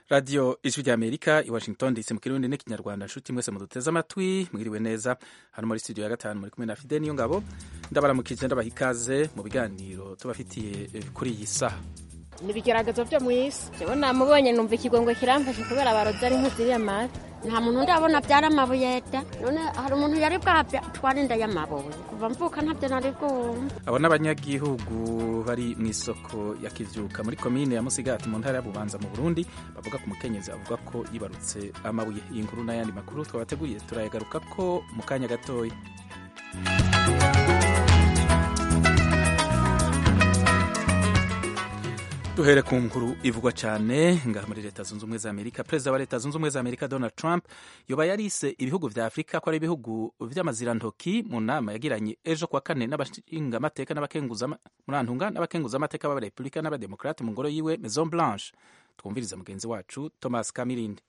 radiyo ijwi rya amerika i washington dc mu kirundi n'ikinyarwanda nshuti mwese muduteze amatwi mwiriwe neza hano muri studio ya gatanu muri kumwe na fide niyo ngabo ndabaramukije ndabaha ikaze mu biganiro tubafitiye kuri iyi saha ni ibigeragezo byo mu isi jewe namubonye numva ikigongo kiramfashe kubera barozi ari nk'uziriya mata nta muntu ndabona byara amabuye da none hari umuntu yari bwatwara inda y'amabuye kuva mvuka ntabyo nari bwumva abo n'abanyagihugu bari mu isoko ya kivyuka muri komine ya musigati mu ntara ya bubanza mu burundi bavuga ku mukenyezi avuga ko yibarutse amabuye iyi nkuru n'ayandi makuru twabateguriye turayagaruka ko mu kanya gatoya duhere ku nkuru ivugwa cyane ngaha muri leta zunze ubumwe za amerika perezida wa leta zunze ubumwe za amerika donald trump yoba yarise ibihugu vya afurika ko ari ibihugu vy'amazirantoki mu nama yagiranye ejo kwa kane n'abashingamateka n'abakenguzamurantunga n'abakenguzamateka b'abarepubulika n'abademokrate mu ngoro yiwe maison blanche twumviriza mugenzi wacu thomas kamirindi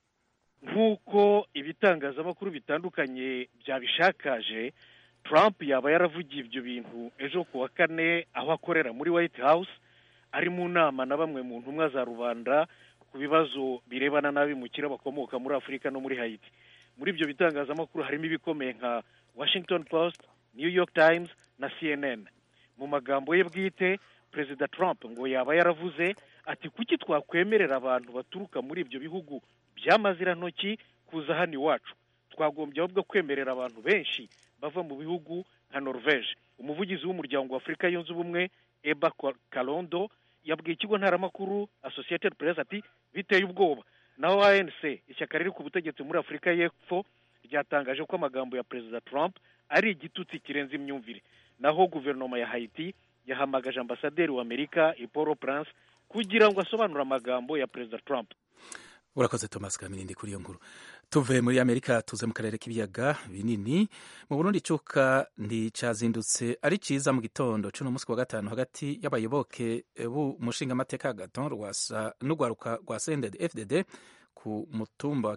nk'uko ibitangazamakuru bitandukanye byabishakaje trump yaba yaravugiye ibyo bintu ejo ku wa kane aho akorera muri white house ari mu nama na bamwe mu ntumwa za rubanda ku bibazo birebana n'abimukira bakomoka muri afurika no muri hayiti muri ibyo bitangazamakuru harimo ibikomeye nka washington post new york times na cnn mu magambo ye bwite perezida trump ngo yaba yaravuze ati kuki twakwemerera abantu baturuka muri ibyo bihugu by'amazirantoki kuza hano iwacu twagombye ahubwo kwemerera abantu benshi bava mu bihugu nka norvege umuvugizi w'umuryango wa afurika yunze ubumwe eba karondo yabwiye ikigo ntaramakuru associated press ati biteye ubwoba naho anc ishyaka riri ku butegetsi muri afurika y'epfo ryatangaje ko amagambo ya perezida trump ari igitutsi kirenze imyumvire naho guverinoma ya haiti yahamagaje ambasaderi wa amerika iporo prince kugira ngo asobanure amagambo ya perezida trump urakoze thomas kamirindi kuri iyo nkuru tuve muri amerika tuze mu karere k'ibiyaga binini mu burundi icuka nticazindutse ari ciza mu gitondo c'uno munsi wa gatanu hagati y'abayoboke b'umushingamateka gaton rwasa n'urwaruka rwa sended fdd ku mutumba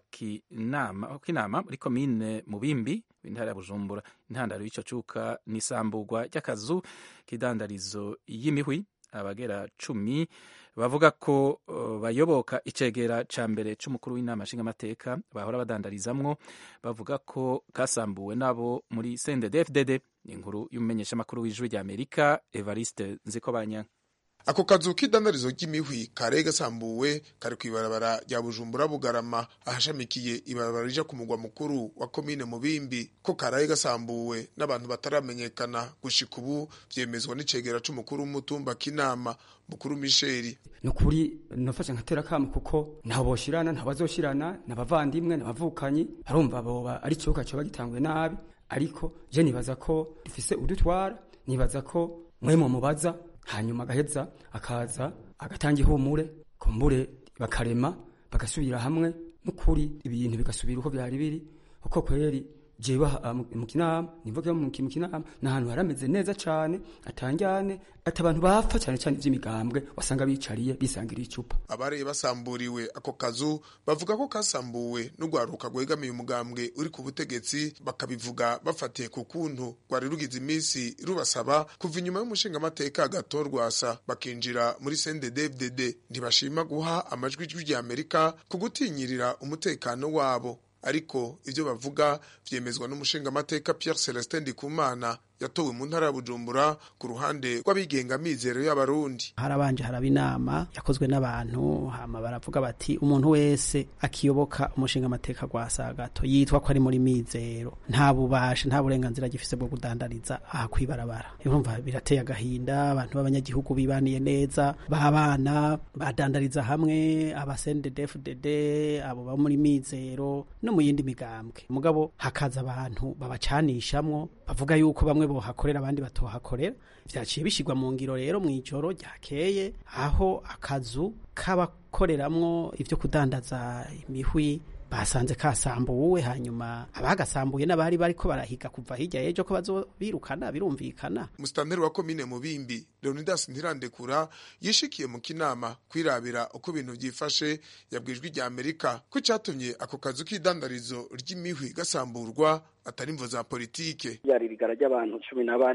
w'inama muri komine mubimbi w'intara ya bujumbura intandaro y'ico cuka n'isamburwa ry'akazu k'idandarizo y'imihwi abagera cumi bavuga ko uh, bayoboka icegera ca mbere c'umukuru w'inama nshingamateka bahora badandarizamwo bavuga ko kasambuwe nabo muri CNDD-FDD inkuru y'umumenyeshamakuru w'ijwi rya Amerika Evariste Nzikobanya ako kazu k'idandarizo ry'imihwi kare gasambuwe kari kw'ibarabara rya bujumbura bugarama ahashamikiye ibarabara rija ku mugwa mukuru wa komine mubimbi ko karaye gasambuwe n'abantu bataramenyekana gushika ubu vyemezwa n'icegera c'umukuru w'umutumba k'inama mukuru misheri ni ukuri nafashe nkatera kamo kuko ntaho boshirana ntaho bazoshirana n'abavandimwe n'abavukanyi barumva boba ari ikibuga coba gitanguye nabi ariko je nibaza ko dufise udutwara nibaza ko mwe mu mubaza hanyuma agaheza akaza agatanga ihumure kumbure bakarema bagasubira hamwe n'ukuri ibintu bigasubira uko byari biri kuko kweri jewe mu kinama nivuge mu kinama ni ahantu harameze neza cane atanjyane ati abantu bapfa cyane cyane ivy'imigambwe wasanga bicariye bisangira icupa abareye basamburiwe ako kazu bavuga ko kasambuwe n'urwaruka rwegamiye umugambwe uri ku butegetsi bakabivuga bafatiye ku kuntu rwari rugize iminsi rubasaba kuva inyuma y'umushingamateka gato rwasa bakinjira muri CNDD-FDD ntibashima guha amajwi ijwi rya Amerika ku gutinyirira umutekano wabo ariko ivyo bavuga vyemezwa n'umushingamateka Pierre Celestin Ndikumana yatowe mu ntara ya Bujumbura ku ruhande rw'abigenga mizero y'abarundi harabanje haraba inama yakozwe n'abantu hama baravuga bati umuntu wese akiyoboka umushinga amateka gwa sagato yitwa ko ari muri mizero nta bubasha nta burenganzira gifise bwo kudandariza aha kwibarabara urumva birateye agahinda abantu b'abanyagihugu bibaniye neza babana badandariza hamwe abasendedefdd abo ba muri mizero no mu yindi migambwe mugabo hakaza abantu babacanishamwo bavuga yuko bamwe bohakorera abandi batohakorera vyaciye bishirwa mu ngiro rero mw'ijoro ryakeye aho akazu k'abakoreramwo ivyo kudandaza imihwi basanze kasambuwe hanyuma abagasambuye n'abari bariko barahiga kuva hirya y'ejo ko bazobirukana birumvikana musitanteri wa komine mubimbi leonidas ntirandekura yishikiye mu kinama kwirabira uko ibintu vyifashe yabwijwe rya amerika ko icatumye ako kazu k'idandarizo ry'imihwi gasamburwa atari imvo za politike ryari rigara ry'abantu cumi na bane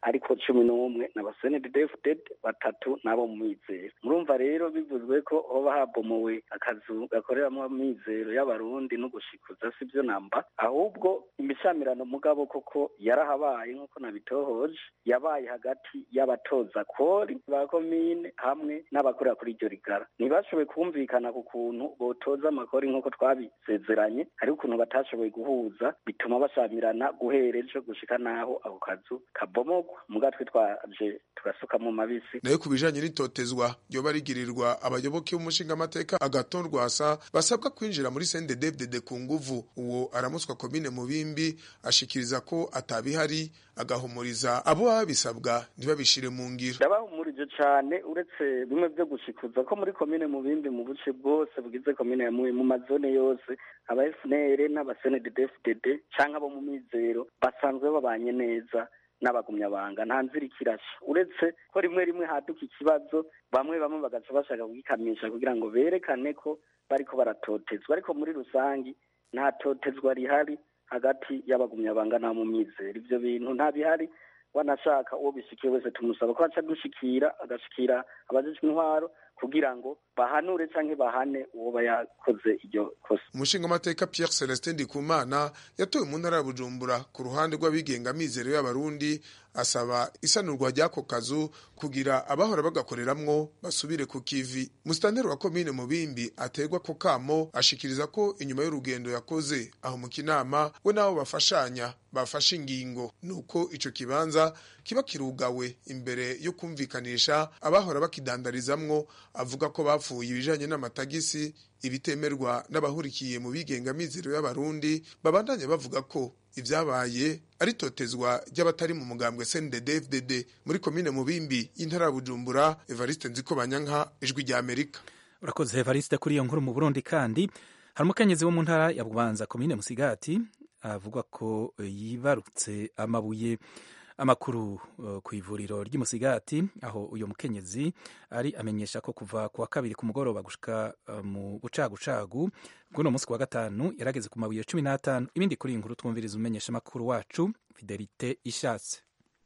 ariko cumi n'umwe n'abasenedefuded batatu n'abo mu mizero murumva rero bivuzwe ko hoba habomowe akazu gakoreramo amizero y'abarundi no gushikuza si byo namba ahubwo imishamirano mugabo koko yarahabaye nk'uko nabitohoje yabaye hagati y'abatoza kori ba komine hamwe n'abakorera kuri iryo rigara ntibashoboye kumvikana ku kuntu botoza amakori nk'uko twabisezeranye hari ukuntu batashoboye guhuza bituma bashamirana guhera ejo gushika n'aho ako kazu kabomogwa muga twaje tugasukamo mabisi nayo ku bijanye n'itotezwa ryoba rigirirwa abayoboke b'umushingamateka agaton rwasa basabwa kwinjira muri sendedevdede ku nguvu uwo aramuswa komine mubimbi ashikiriza ko atabihari agahumuriza abo baba bisabwa ntibabishire mu ngiro ndabahumurije cane uretse bimwe vyo gushikuza ko muri komine mubimbi mu buce bwose bugize komine ya mubi mu mazone yose aba FNL n'abasenedefdd canke abo mu mizero basanzwe babanye neza n'abagumyabanga nta nzira ikirasha uretse ko rimwe rimwe haduka ikibazo bamwe bamwe bagaca bashaka kugikamisha kugira ngo berekane ko bariko baratotezwa ariko muri rusangi nta totezwa rihari hagati y'abagumyabanga n'abo mu mizero ivyo bintu nta bihari wanashaka uwo bishikiye wese tumusaba ko aca dushikira agashikira abajejwe intwaro kugira ngo bahanure canke bahane uwo yakoze iryo kosa umushingamateka Pierre Celestin Ndikumana yatowe mu ntara ya Bujumbura ku ruhande rw'abigenga mizero y'abarundi asaba isanurwa ry'ako kazu kugira abahora bagakoreramwo basubire ku kivi musitanteri wa komine mubimbi aterwa ko kamo ashikiriza ko inyuma y'urugendo yakoze aho mu kinama we n'abo bafashanya bafashe ingingo nuko ico kibanza kiba kirugawe imbere yo kumvikanisha abahora bakidandarizamwo avuga ko bapfuye ibijanye n'amatagisi ibitemerwa n'abahurikiye mu bigenga mizero y'abarundi babandanya bavuga ko ivyabaye ari totezwa ry'abatari mu mugambwe CNDD-FDD muri komine Mubimbi y'intara ya Bujumbura Evariste Nziko Banyanka ijwi rya Amerika urakoze Evariste kuri iyo nkuru mu Burundi kandi hari umukenyezi wo mu ntara ya Bubanza komine Musigati avuga ko yibarutse amabuye amakuru uh, ku ivuriro ry'imusigati aho uyu mukenyezi ari amenyesha ko kuva ku wa kabiri ku mugoroba gushika uh, mu bucagucagu bw'uno munsi wa gatanu yarageze ku mabuye cumi n'atanu ibindi kuri iyi nkuru twumviriza umenyesha amakuru wacu fidelite ishatse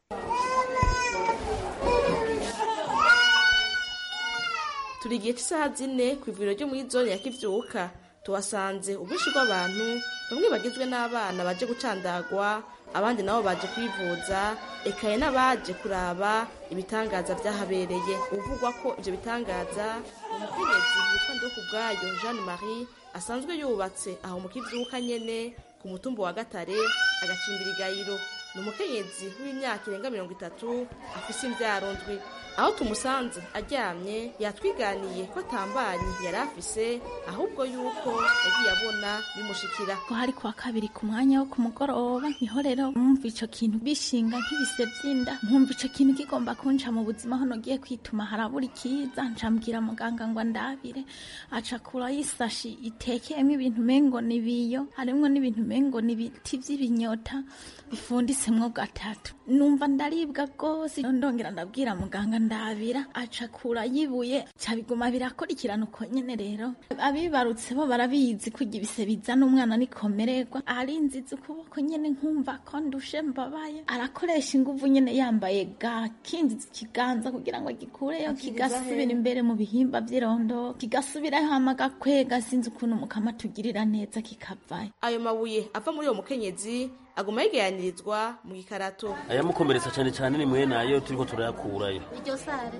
turi igihe cy'isaha zine ku ivuriro ryo muri zone ya kivyuka tuhasanze ubwinshi bw'abantu bamwe bagizwe n'abana baje gucandagwa abandi nabo baje kwivuza ekaye n'abaje kuraba ibitangaza byahabereye uvugwa ko ibyo bitangaza umukenyezi witwa ndokubwayo jeanne marie asanzwe yubatse aho mu kivyuka nyene ku mutumba wa gatare agacimbira igayiro ni umukenyezi w'imyaka irenga mirongo itatu afise imvyaro ndwi aho tumusanze aryamye yatwiganiye ko atambanyi yari afise ahubwo yuko yagiye abona bimushikira ko hari kuwa kabiri ku mwanya wo ku mugoroba niho rero mwumva ico kintu bishinga nk'ibise vy'inda nkumva ico kintu kigomba kunca mu buzima aho nogiye kwituma harabura ikiza ncambwira muganga ngo andabire aca kurayo isashi itekeyemwo ibintu mengo nibiyo harimwo n'ibintu mengo nibiti vy'ibinyota bifundisemwo gatatu numva ndaribwa rwose ndongera ndabwira muganga ndabira aca kura yibuye cabiguma birakurikirana uko nyene rero abibarutse bo barabizi kurya ibise bizana umwana nikomererwa arinziza ukuboko nyene nkumva ko ndushe mbabaye arakoresha inguvu nyene yambaye ga kinziza ikiganza kugira ngo agikureyo kigasubira imbere mu bihimba vy'irondo kigasubirayo hama gakwega sinzi ukuntu mukama tugirira neza kikavayo ayo mabuye ava muri uwo mukenyezi aguma yegeranirizwa mu gikarato ayamukomeretsa cyane cyane ni mwene ayo turiko turayakurayo iryo sare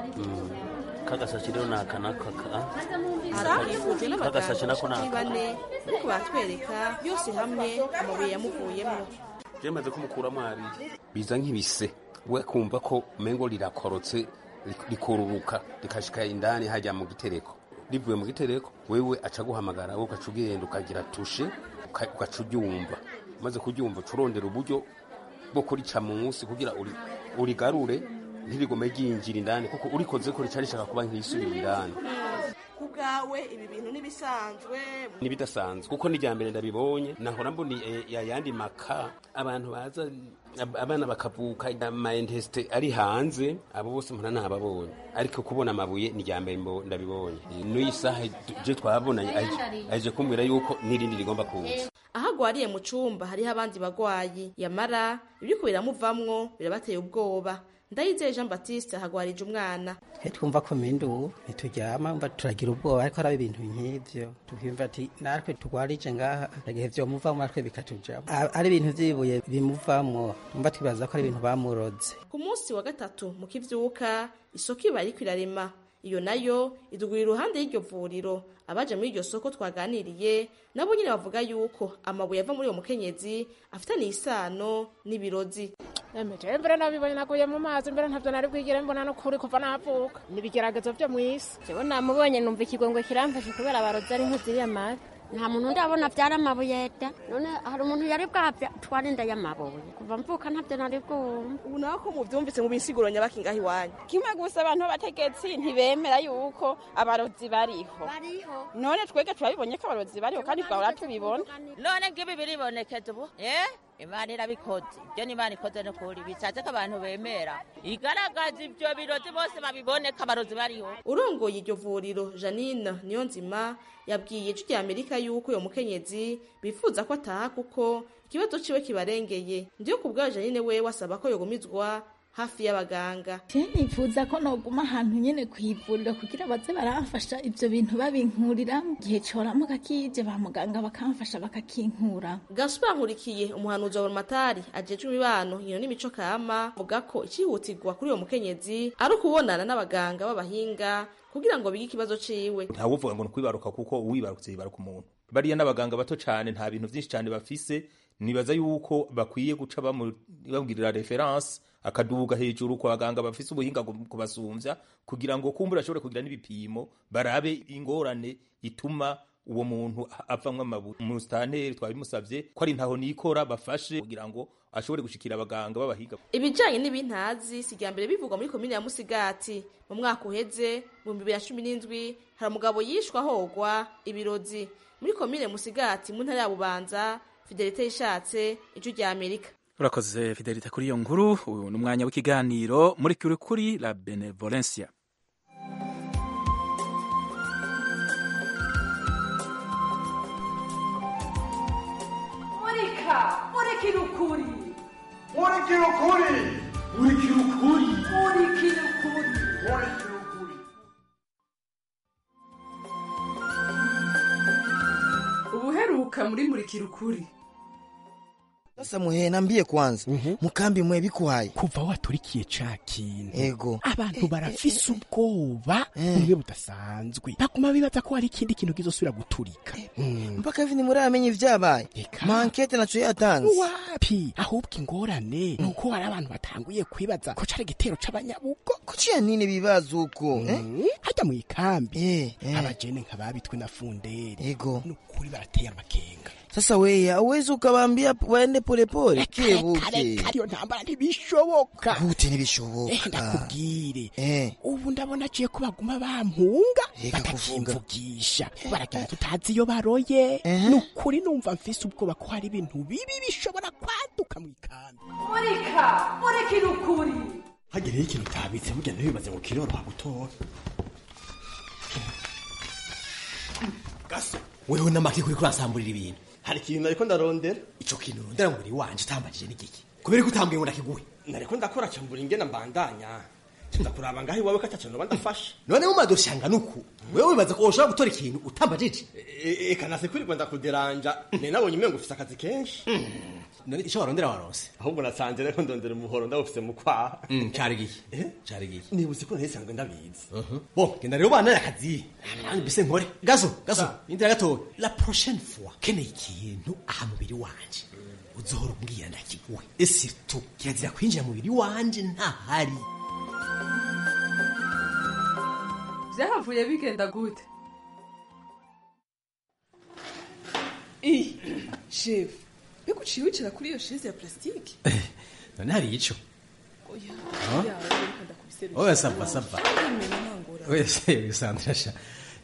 kagasashi rero ni aka n'aka harakikujwe Kagasashi nako n'abaganga naka. bane ariko batwereka yose hamwe amabuye yamuvuyemo je maze kumukuramo abiri biza nk'ibise we kumva ko mengo rirakorotse rik- rikururuka rikashika indani hajya mu gitereko rivuye mu gitereko wewe aca guhamagara wowe ugaca ugenda ukagira tushe uka- ugaca uryumva umaze kuryumva uca urondera uburyo bwo kurica munsi kugira uri- urigarure ntirigume ryinjira indani kuko urikoze ko rica rishaka kuba nk'isubira indani bwawe ibi bintu n'ibisanzwe nibidasanzwe kuko ni mbere ndabibonye nahora mbona yayandi maka abantu baza ab- abana bakavuka amayentesite ari hanze abo bose mpora ntababonye ariko kubona amabuye ni mbere mbo- ndabibonye n'uyi saha je twabonanye aje- aje kumbwira yuko n'irindi rigomba kuza aho agwariye mu cumba hariho abandi bagwayi yamara ibiriko biramuvamwo birabateye ubwoba ndayizeye jean baptiste ahagwarije umwana he twumva ko mindu ntituryama mva turagira ubwoba ariko haraba ibintu nk'ivyo tukiyumva ati natwe tugwarije ngaha igihe vyomuvamwo natwe bikatujamo A- ari ibintu vy'ibuye bimuvamwo tumva twibaza ko ari ibintu bamuroze ku munsi wa gatatu mu kivyuka isoko iba iriko irarema iyo nayo idugura iruhande y'iryo vuriro abaje muri iryo soko twaganiriye nabo nyine bavuga yuko amabuye ava muri uwo mukenyezi afitaniye isano n'ibirozi Emeje mbere nabibonye naguye mu mazi mbere ntavyo nari bwigire mbona no kuri kuva navuka nibigeragezo vyo mw'isi jewe namubonye numva ikigongwe kiramfashe kubera abarozi ari nk'uziriya mazi nta muntu ndabona byari amabuye da none hari umuntu yari bwabya twari inda y'amabuye kuva mvuka ntabyo nari bwumva ubu nawe ko muvyumvise mu bisiguro nyabaki ngaho iwanyu kimwe gusa abantu b'abategetsi ntibemera yuko abarozi bariho none twebwe turabibonye ko abarozi bariho kandi twahora tubibona none ngibi biribonekeza ubu eh imana irabikoze ibyo ni imana ikoze no kuri bishatse ko abantu bemera igaragaza ibyo birozi bose babiboneka abarozi bariho urongoye iryo vuriro janine niyo nzima yabwiye ijwi rya amerika yuko uyo mukenyezi bifuza ko ataha kuko ikibazo ciwe kibarengeye ndiyo ku bwayo janine wewe asaba ko yogumizwa hafi y'abaganga je nifuza ko noguma ahantu nyene kwivuriro kugira baze baramfasha ivyo bintu babinkuriramo igihe coramuka kije ba muganga bakamfasha bakakinkura gaspar nkurikiye umuhanuzi wa burumatari ajejwe imibano nkino n'imico kama avuga ko icihutirwa kuri uyo mukenyezi ari ukubonana n'abaganga b'abahinga kugira ngo bige ikibazo ciwe ntawuvuga ngo ni ukwibaruka kuko uwibarutse yibaruka umuntu bariya n'abaganga bato cyane nta bintu byinshi cyane bafise nibaza yuko bakwiye guca bamu- bamugirira reference akaduga hejuru ku baganga bafise ubuhinga gu- kubasumbya kugira ngo kumbura ashobore kugira n'ibipimo barabe ingorane ituma uwo muntu avamwo amabuye umusitanteri twabimusavye ko ari ntaho nikora bafashe kugira ngo ashobore gushikira abaganga b'abahinga ibijanye n'ibintazi si irya mbere bivugwa muri komine ya musigati mu mwaka uheze mu bihumbi bibiri na cumi n'indwi hari umugabo yishwe ahogwa ibirozi muri komine musigati mu ntara ya bubanza fidelite yishatse ijwi rya amerika urakoze fidelite kuri iyo nkuru uyu ni umwanya w'ikiganiro muri kuri kuri la benevolencia murika murikira ukuri murikira ukuri murikira ukuri murikira ukuri murikira ukuri ubuheruka muri murikira ukuri Sasa muhe nambie kwanza mukambi mwe bikuhaye kuva waturikiye ca kintu ego abantu barafise ubwoba bumwe budasanzwe baguma bibaza ko hari ikindi kintu kizosubira guturika mpaka hivi ntimuramenya ivyabaye mankete naco yatanze wapi ahubwo ingorane ni uko hari abantu batanguye kwibaza ko cari igitero c'abanyabugo kuciya nini bibaza uko eh? hajya mu ikambi eh. abajene nk'ababitwe na funderi ego nukuri barateye amakenga sasa weya uwezi ukabambia waende polepole kebuke kariyo ntambara ntibishoboka gute ntibishoboka Eh, ndakubwire eh. ubu ndabona aciye ko baguma bampunga Reka kuvuga. batakimvugisha baragenda tutazi iyo baroye ni ukuri numva mfise ubwoba ko hari ibintu bibi bishobora kwaduka mu ikambi murika murikira ukuri hagereho ikintu utabitse mugenda bibaze ngo kiroroha gutora gaso wewe n'amaki kuri kurasamburira ibintu hari ikintu nariko ndarondera ico kintu urondera mu mubiri wanje utambajije n'igiki kubera ko utambwiye ngo nakiguhe nariko ndakora cambura ingena mbandanya nza kuraba ngaho iwawe ko ataco noba ndafashe none mumaze ushanga nuku wewe wibaza ko woshobora gutora ikintu utambajije eka nase kwirirwa ndakuderanja ne nabonye umengo ufise akazi kenshi none ico warondera waronse ahubwo nasanze rero ndondera umuhoro ndawufise mu kwaha cari gihe cari gihe nibutse ko ntisanzwe ndabizi bo genda rero bana akazi nanjye mbese nkore gaso gaso indira gatoya la prochaine fois keneye ikintu aha mubiri wanje uzohora umbwira ndakiguhe esirtu kirazira kwinjira mu mubiri wanje ntahari vyahavuye bigenda gute shefu mbega uciye wicara kuri iyo sheze ya plastique none hari ico oya Ah? oya reka ndakubiserukira. oya sava sava Kandi menya ntangora. wese sandra sha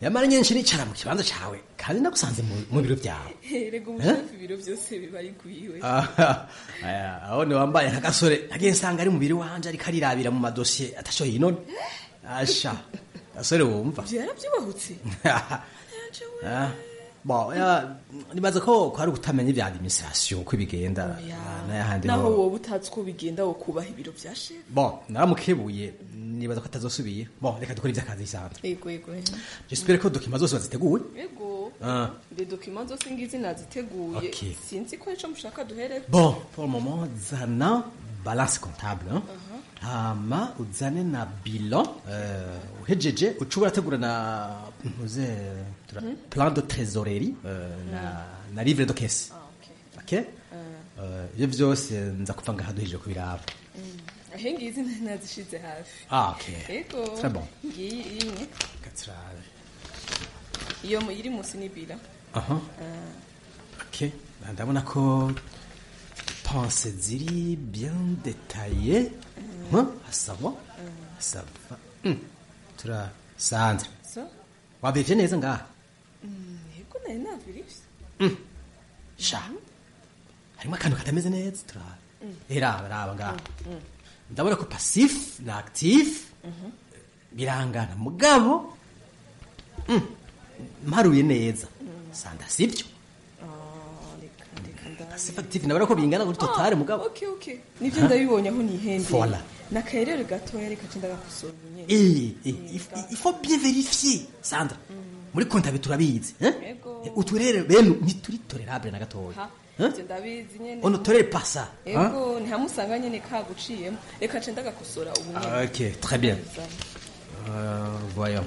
yamara nyinshi nicara mu kibanza cawe kandi nagusanze mu- mu biro vyawe rega umushefu ibiro byose biba ari gwiwe Ah, aya, aho ni wambaye nk'agasore nagiye nsanga ari mu biro wanje ariko arirabira mu madosiye atasho yinone asha gasore wumva byarabyubahutse Ah, bon ya nibaza ko ko ari ugutamenya ibya administration uko bigenda Ah, n'ayahandi naho ho wowe utazi uko bigenda wo kubaha ibiro bya shefu bon naramukebuye nibaza ko atazosubira bon reka dukore iby'akazi bisanzwe yego yego j'espère ko dokima zose baziteguye yego Ah. de dokima zose ngizi naziteguye Ok. sinzi ko ico mushaka duhere bon pour le moment zana balance comptable hein? hama uzane na bilan uh, uhejeje uca urategura na ntuze tura- Mhm. plan de trésorerie uh, na, na livre de caisse ok Uh, ibyo byose nza kuva ngaha duhejeje kubiraba ahe ngizi nazishize hafi ah ok yego très bon ngiyi imwe Katsirabe. iyo mu- iri munsi ni bila aha Ah, ok ndabona ko pense ziri bien détaillé hein? asaba asaba Hmm. tura sandra so wabivye neza ngaha Mm, yego nari navirivye sha harimo akantu katameze neza tura Mm. raba raba ngaha Mm. ndabona ko passif na actif Mhm. birangana mugabo mm, mparuye neza sanda sibyo Ah, reka reka ndabe. passif actif ndabona ko bingana kuri totale mugabo okay okay nivyo ndabibonye aho nihendeye Voilà. nakarere gatoya reka cenda gakosora ubunyene Eh, eh, il faut- il faut bien vérifier sandra muri kontabe turabizi eh? Ego. Eh, uturere bene ntituri tolerable na gatoya ha Eh? ivyo ndabizi nyene on ne tolère pas ça hein? ego ntihamusanga nyene kaguciyemo reka cenda gakosora ubunyene Ah, ok très bien Euh, voyons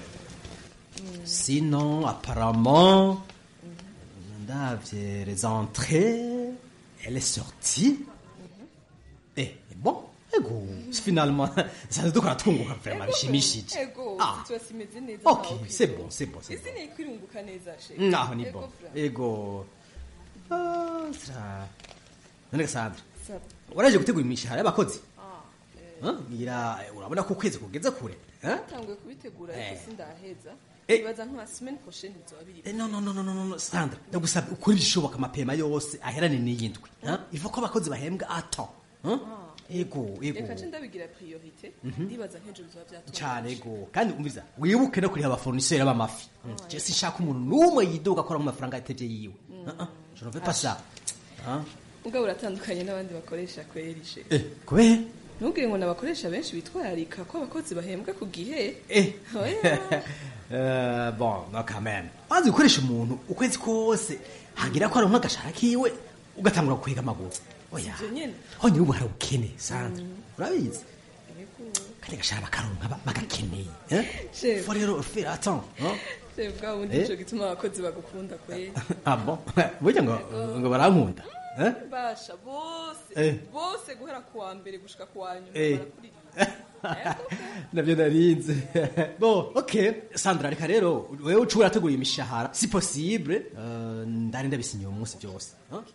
sinon apparemment ndavye les entrées elle est sortie eh bon ego finalement sanze dukora tunguka vraiment bishimishije ego Ah. situation imeze neza ok ntaho c'est kwirunga. bon c'est bon c'est ese ni kwirunguka neza she bon naho ni Ego, bon fra. ego Ah, sira none gasandra Saba. waraje gutegura imishahara y'abakozi Ah, Huh? ngira eh, urabona ko ukwezi kugeze kure eh? natanguye kubitegura ariko Eh. sindaheza Eh. ibaza nka semaine prochaine bizoba biri Eh, no no no no no no Sandra ndagusaba ukora ibishoboka amapema yose aherane n'iyindwi huh? iva ko abakozi bahembwa ato huh? ego ego reka ce ndabigira priorite Mhm. ndibaza nk'ejo bizoba byatunganye cyane ego kandi umviza wibuke no kuriha abafournisseur b'amafi je sinshaka umuntu n'umwe yidoga akora mu mafaranga yatevye yiwe Mm. Uh-uh, je ne veux pas ça Huh? ubwo uratandukanye n'abandi bakoresha kwerishe eh kubera ntubwire ngo nabakoresha benshi bitwararika ko abakozi bahembwa ku gihe Eh. oya Euh, bon no quand même wanze gukoresha umuntu ukwezi kose hagira ko aronka agashara kiwe ugatangura gukwega amaguru oya ivyo nyene honyine ubu hari ubukene Sandra Mm. urabizi Ego. kandi agashara bakaronka ba- bagakeneye eh? Chef. faut rero faire attends hein? Chef, bwa bundi Eh. nico gituma abakozi bagukunda kweri ah bon burya ngo ngo barankunda eh? basha bose Eh. bose guhera ku wa mbere gushika ku wa nyuma Eh. barakurira navyo narinze bon ok sandra reka rero wewe uca urategura imishahara si possible uh, ndari ndabisinyiye uwo munsi byose hein?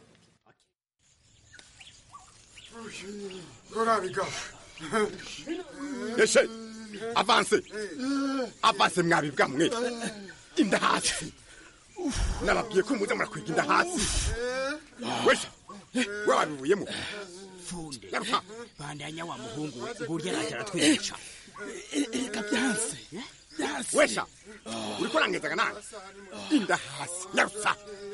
rurabiga eshe avanse avanse mwabibwa mwe inda hasi nababwiye ko muze murakwiga inda hasi wesha we wabivuyemo funde Garuka. bandanya wa muhungu we ngurya araje aratwica reka byanse wesha uriko urangezaga nange inda hasi nyarusa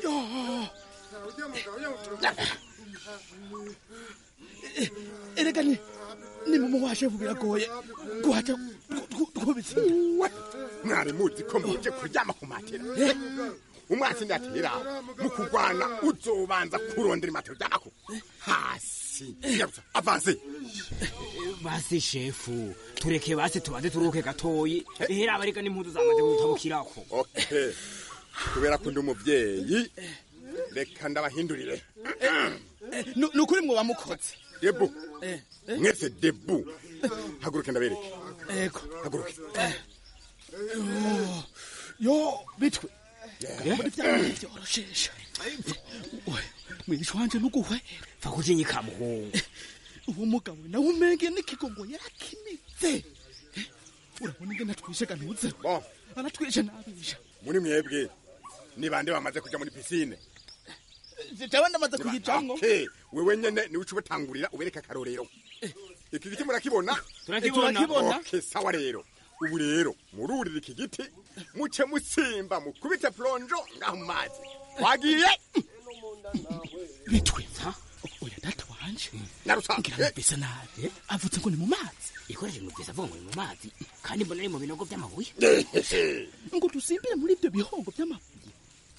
erega ni ni mumu waje biragoye guhaca twubitse mwari muzi ko muje kuryama ku matera umwasi ndatera mu kurwana uzobanza kurondera imatera uryamako hasi nyarusa avanse basi shefu tureke basi tubanze turuhuke gatoyi ehera abarega n'impuzu zamaze gutabukirako okay kubera ko ndi umuvyeyi reka ndabahindurire ni ukuri mwoba mukoze debu mwese debu haguruke ndabereke ego haguruke yo bitwe muri byanyu byoroshesha mwisha wanje nuguhwe va kujinyika muhungu uwo mugabo nawe umenge n'ikigongo yarakimitse urabona ingene atwishe gantuze aratwishe nabisha muri mwebwe ni bande bamaze kuja muri pisine jewe ndamaze kuyijamwo Okay, wewe nyene niwe uca ubatangurira ubereka akarorero iki giti murakibona Turakibona. Turakibona. Okay, sawa rero ubu rero mururira iki giti muce mutsimba mukubite plonjo ngaho mu mazi wagiye bitwitsa oya data wanje narusa ngira numvise nabi avutse ngo ni mu mazi ikoresheje numvise avuga ngo ni mu mazi kandi mbona ari mu binogo by'amabuye ngo dusimbire muri ibyo bihongo by'amabuye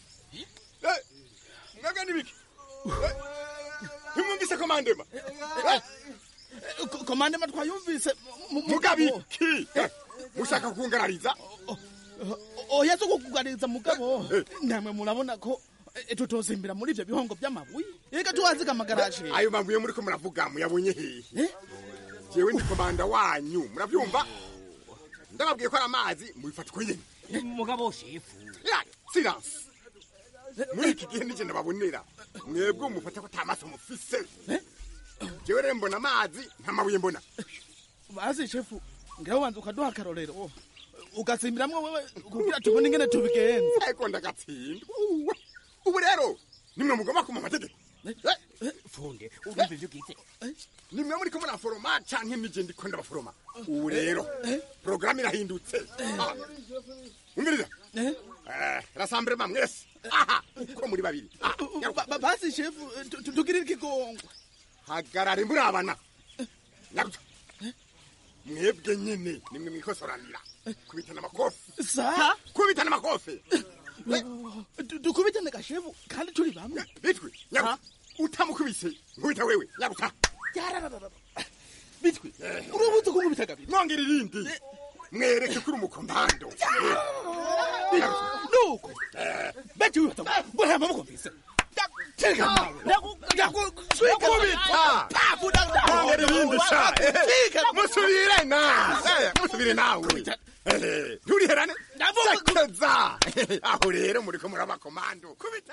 mwebwe nibiki ntimwumvise komandema komandema twayumvise mugabiki mushaka kungarariza oya zo kukuganiriza mugabo namwe murabona ko eh, tutosimbira muri ibyo bihongo by'amabuye reka tuhaziga amagaraje ayo mabuye muriko muravuga muyabonye hehe jewe ndi komanda wanyu muravyumva ndababwiye ko ari amazi mubifata uko nyene mugabo shefu Ya, silence muri iki gihe nije ndababonera mwebwe mufata ko ata maso mufise jewe rero mbona amazi nta mabuye mbona bazi shefu ngira ubanza ukaduha akarorero ugatsimbiramwo wewe kugira tubone ingene tubigenza ariko ndagatsinda Uwe. ubu rero nimwe mugomba kuma amategeko funde urumva ivyo ugize nimwe muriko muraforoma canke nije ndiko ndabaforoma ubu rero porogaramu irahindutse Ah, umviriza Eh, rasamblema mwese aha uko muri babiri Ah, nyaruka. bazi shefu tu- tu- tugirire ikigongwe hagarare murabana nyaruka mwebwe nyene nimwe mwikosoranira kubitana amakofi sa kubitana amakofi Du- dukubitane gashefu kandi turi bamwe bitwi nyaruka utamukubise nkubita wewe nyaruka bitwi urubuze ko nkubita kabiri mwongera irindi mwereke kuri umukomando nuko beti wibata mbona mukumvise kubita mwongera irindi sha musubire na Eh, musubire nawe Eh, nturiherane sekeza aho rero muriko murabakomando kubita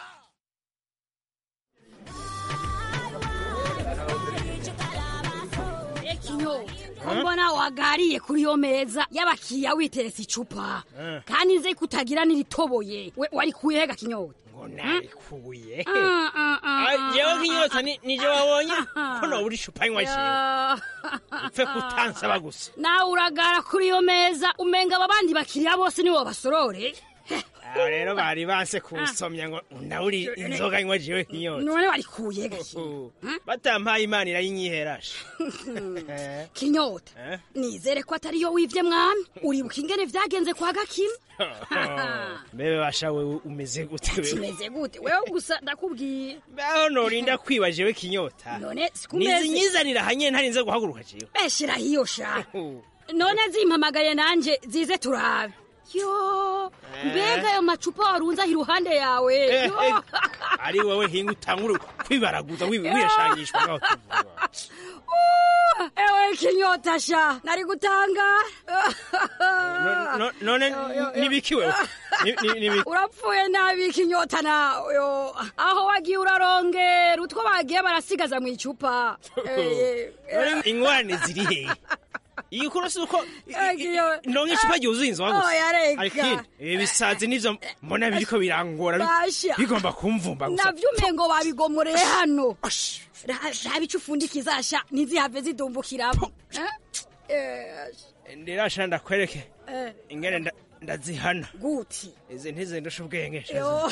Ko mbona wagariye kuri yo meza y'abakiriya witeretse icupa Eh. kandi nze kutagira n'iritoboye we wari kuyega kinyota ngo narikuye Ah, ah, ah, Ah, jewe ah, nk'inyota ni- nije wabonye ko nobura icupa nywa jewe Ah. upfe kutansaba gusa nawe uragara kuri yo meza umenga aba bandi bakiriya bose nibo basorore aho rero bari banse kunsomya ngo ndaburi inzoga nywa jewe nk'inyota none wari kuyega batampaye imana irayinyiherasha kinyota Eh? nizere ko atari yo wivye mwami uribuka ingene vyagenze kwa gakima mbebe basha wewe umeze gute wewe kimeze gute wewe gusa ndakubwiye aho norinda kwiba jewe kinyota none sikumeze nizinyizanira hanye ntarinze guhaguruka jewe beshira hiyo sha none zimpamagaye nanje zize turabe yo mbega ayo macupa warunze aho iruhande yawe Eh, yo. eh, ari wowe hinga utangure kwibaraguza wi- wiyashangishwa ngaho tuvuga Uh, ewe kinyota sha nari gutanga No- no- none nibiki wewe Ni- ni- nibiki urapfuye nabi kinyota nawe yo aho wagiye urarongera utwo bagiye barasigaza mu icupa Eh, eh, None ingwane ziri hehe iyi kuro si uko eh, kiyo- ndonka icupa ryuzuye inzoga gusa Oya, reka. ariko ibi bisazi nivyo mbona biriko birangora bi- Basha. bigomba kumvumba gusa navyo umengo babigomoreye hano Ra- raba ico upfundikiza sha ntizihave zidumbukiramo Eh, eh, ndirasha ndakwereke eh, ingene nda- ndazihana guti izi ntizindusha ubwenge sha Yo.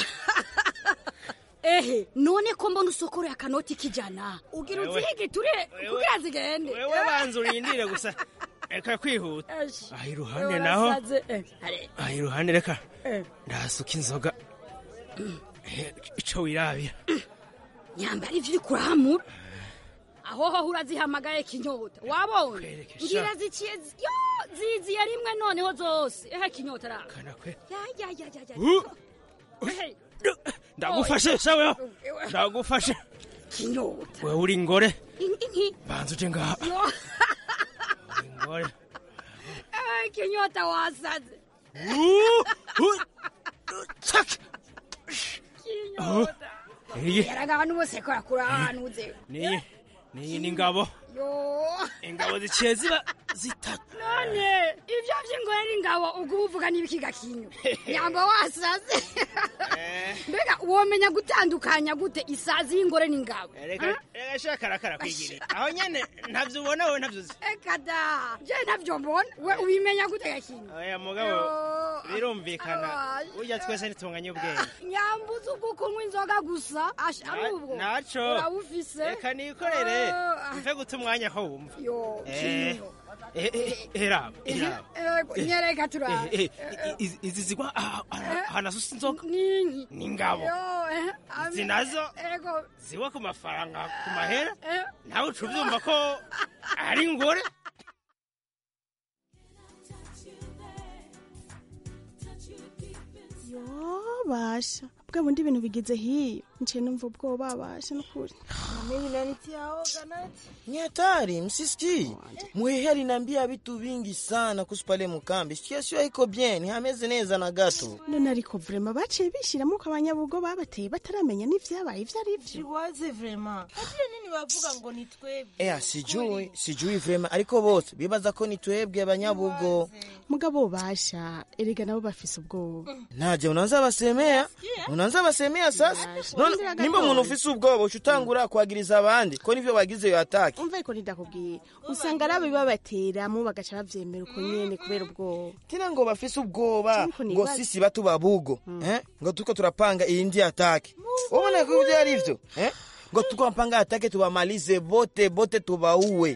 ehe none ko mbona usokoroye akanoti k'ijana ugira Wewe. uzihige ture kugira zigende wewe banza urindire gusa reka kwihuta Esh. aha iruhande Yo, naho nasaze. Eh, are- aha iruhande reka eh. ndahasuka inzoga Eh, ico wirabira nyambara ivyo uri kuramura aho ho urazihamagaye kinyota wabonye sha. ngira ziciye zi- yo ziziye rimwe noneho zose ehe kinyota ra kwe. ya ya ya ya ya Uh. Ehe, ndagufashe sawe ndagufashe kinyota wewe uri ingore In- inki banza uje ngaha yo ingore ehe kinyota wasaze Uh, uh, tsak. kinyota iyi yaraga ahantu bose kora kuri ahantu uze niyi niyi ni ngabo yo ingabo ziciye ziba zitatu none ivyo vy'ingore n'ingabo ubwo uvuga n'ibikiga kinyo nyamba wasaze mbega womenya gutandukanya gute isazi y'ingore n'ingabo reka reka shaka karakara kwigirira aho nyene ntavyo ubona wowe ntavyo uzi eka da je ntavyo mbona we ubimenya gute gakinyo oya mugabo birumvikana burya twese ntitunganye ubwenge nyambuza ubwo kunywa inzoga gusa asha ari ubwo naco urabufise reka nikorere Ah. mve guta umwanya ko wumva yo Eh, kinyo eh, eh, eraba eraba Ego, nyereka turabe Eh, eh, izi- izi zigwa ah- ah- ahantu asusa inzoga ninki n'ingabo yo eh, izi ame- nazo ego ziwa ku mafaranga ku mahera eh, nawe uca ubyumva ko ari ingore yo basha bwa bundi ibintu bigeze hiyo nciye numva ubwoba basha nukuri Mimi nanitiaoga nati. Ni hatari, msisikii. Mwehe aliniambia vitu vingi sana kuhusu pale mkambi. Situation haiko bien, hameze neza na gato. none ariko vrema baciye bishiramo ko abanyabugo babateye bataramenya n'ivyabaye ivyo ari vyo Chiwaze vrema. Hatiye nini bavuga ngo ni twebwe? Ea, sijui, sijui vrema. Ariko bose, bibaza ko ni twebwe abanyabugo. mugabo basha erega nabo bafise ubwoba Naje, unaanza basemea? Unaanza basemea sasa? None, nimba umuntu ufise ubwoba, ucutangura kwagiriza abandi. Ko nivyo bagize yo ataki. umva ariko ndakubwira usanga ari ababateramo bagaca bavyemera uko nyene kubera ubwoba tena ngo bafise ubwoba Ariko ngo nibaza- sisi batu babugo eh? ngo tuko turapanga iyindi atake ubona ko ivyo ari vyo eh? ngo tuko napanga atake tubamalize bote bote tubauwe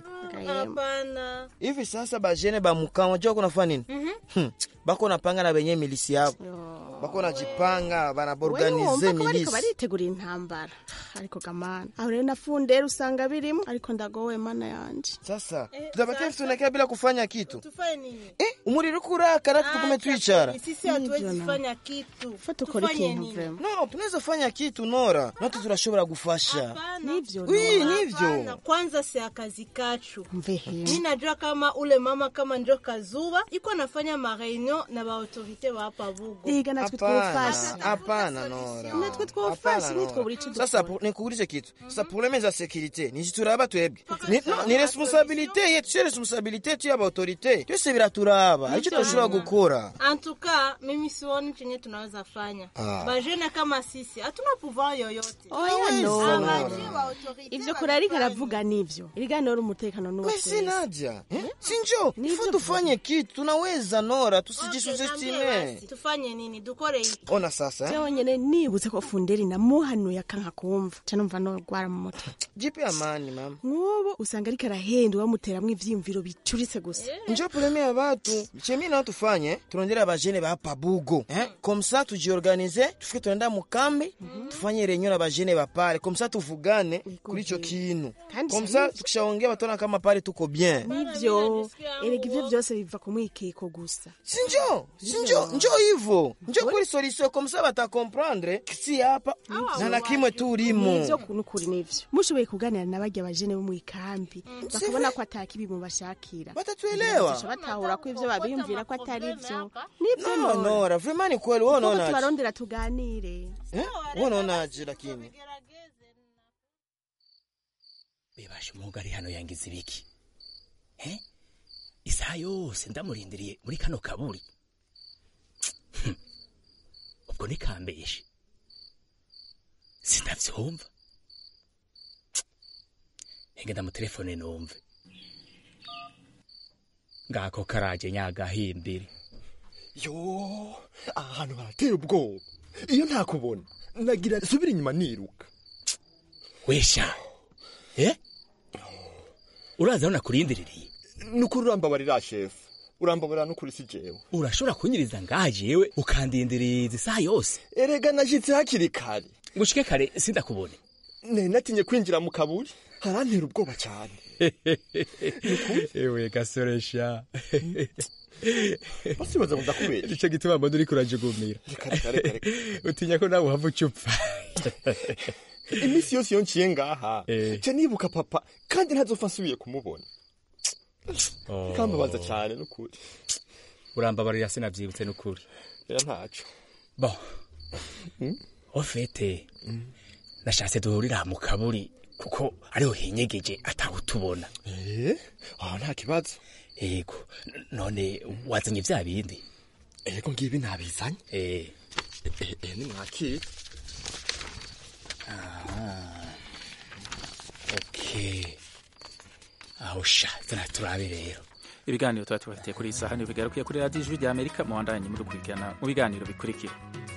Hapana. hivi sasa bajene bamukaa unajua kunafanya nini hmm. bako napanga na benye milisi yabo bako najipanga banaborganize wumva ko bariko milisi baritegurira intambara ariko gamana aho rero nafundera usanga birimo ariko ndagowe mana yanje sasa tutabakia tunakaa bila kufanya kitu Tufanye nini? eh, umuriro kurakara tukume twicara Sisi hatuwezi kufanya kitu. fata ukora Tufanye ikintu nini? vrema no tunaweza fanya kitu nora natu turashobora gufasha nivyo Wi, Nora. nivyo Hapana, kwanza si akazi kachu mvehe mi najua kama ule mama kama njo kazuba iko anafanya mareunion na baautorite ba hapa bugo Ega natwe Hapana, twofasha hapana nora natwe twofasha Hapana, nitwo Nora. buri ico sasa pu- nikuulize kitu sasa probleme za sekirite nizituraba twebwe ni, no, ni responsabilite yetu sio responsabilite yetu ya baautorite byose biraturaba ico tudashobora gukora antuka mimi sioni chenye tunaweza fanya Ah. bajene kama sisi hatuna pouvoir yoyote oya nora Abaje ba autorite ivyo kure ariko aravuga nivyo iriganira umutekano mesi n'uwese naja eh? sinjo ifo tufanye kitu tunaweza nora tusijisuzestime tufanye nini dukore iki ona sasa eh? jewe nyene nibutse ko funderi namuhanuye akanka kumva ca numva norwara mu mutwe jipe amani mama nk'ubu usanga ariko arahenda bamuteramwo ivyiyumviro bicuritse gusa njo probleme ya batu chemi nao tufanye turondera bajene ba hapa bugo eh? komsa tujiorganize tufike tunaenda mukambi tufanye renyo na bajene ba pale komsa tuvugane kuri ico kintu Kandi komsa sahihi. tukishaongea batona kama pale tuko bien nivyo erega ivyo vyose biva ku mwikeko gusa sinjo sinjo njo hivo njo kuri solution komsa batakomprendre si hapa na na kimwe turimo nivyo nukuri nivyo mushoboye kuganira na barya bajene bo mw'ikambi bakabona ko atakibi mubashakira batatuelewa Bazoca batahura ko ivyo babiyumvira ko atari vyo nivyo no nora vraiment ni kweli wewe Kuko unaonaje tubarondera tuganire eh wewe unaonaje lakini bebasha umuhungu ari hano yangize ibiki eh isaha yose ndamurindiriye muri kano kaburi Hmm. ubwo nikambeshe sinavyumva henge ndamutelefone numve ngako karaje nyagahimbiri yo aha hantu harateye ubwoba iyo ntakubona nagira subira inyuma niruka wesha eh uraza aho nakurindiriye nukuri urambabarira shefu urambabarira nukuri si jewe urashobora kunyiriza ngaha jewe ukandindiriza isaha yose erega nashyitse hakiri kare ngushike kare sindakubone nari natinye kwinjira mu kaburi harantera ubwoba cyane ewe gasoresha basibaza ngo ndakubera nicyo gituma mbona uriko urajugumira reka reka reka reka utinya ko nawe uhava ucupfa iminsi yose iyo nciye ngaha nca nibuka papa kandi ntazopfa nsubiye kumubona kambabaza cyane nukuri urambabarira sinavyibutse n'ukuri rero ntaco bo ofete nashatse duhurira mu kaburi kuko ariho hinyegeje atawutubona eh aho nta kibazo yego none wazanye vya bindi ego ngibi nabizanye eh eh eh, nimwakire Ah, okay aho sha zana turabe rero ibiganiro tuba tubafitiye kuri iyi saha nibigarukiye kuri radiyo ijwi rya amerika muwandanye muri gukurikirana mu biganiro bikurikira